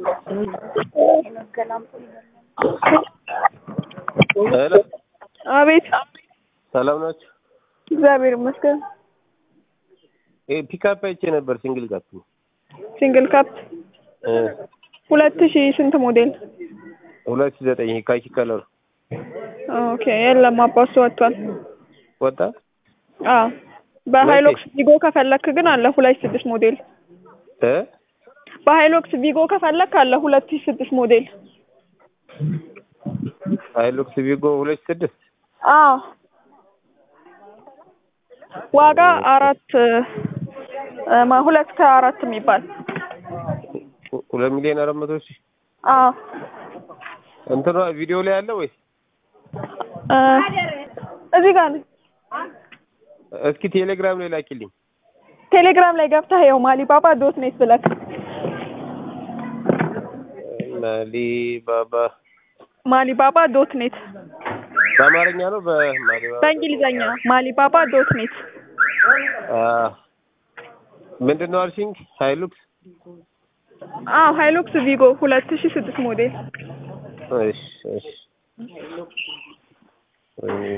ሄሎ አቤት ሰላም ናችሁ? እግዚአብሔር ይመስገን። ይሄ ፒካፕ አይቼ ነበር ሲንግል ካፕ ሲንግል ካፕ እ ሁለት ሺህ ስንት ሞዴል? ሁለት ሺህ ዘጠኝ ካኪ ከለር ኦኬ የለም አባሱ ወጥቷል። ወጣ። አዎ በሃይሎክስ ቪጎ ከፈለክ ግን አለ ሁለት ሺህ ስድስት ሞዴል። እ በሃይሎክስ ቪጎ ከፈለክ አለ ሁለት ሺህ ስድስት ሞዴል። ሃይሉክስ ቪጎ ሁለት ሺህ ስድስት አዎ ዋጋ አራት እ ማ ሁለት ከአራት የሚባል ሁለት ሚሊዮን አራት መቶ ሺህ አዎ እንትኗ ቪዲዮ ላይ አለ ወይስ? እ እዚህ ጋር ነው። እስኪ ቴሌግራም ላይ ላኪልኝ። ቴሌግራም ላይ ገብተህ ይኸው ማሊባባ ዶት ኔት ብለክ ማሊ ባባ ማሊባባ ዶት ኔት በአማርኛ ነው በማሊ ባባ በእንግሊዘኛ ማሊባባ ዶት ኔት አ ምንድን ነው አልሽኝ? ሃይሉክስ አዎ ሃይሉክስ ቪጎ ሁለት ሺህ ስድስት ሞዴል እሺ እሺ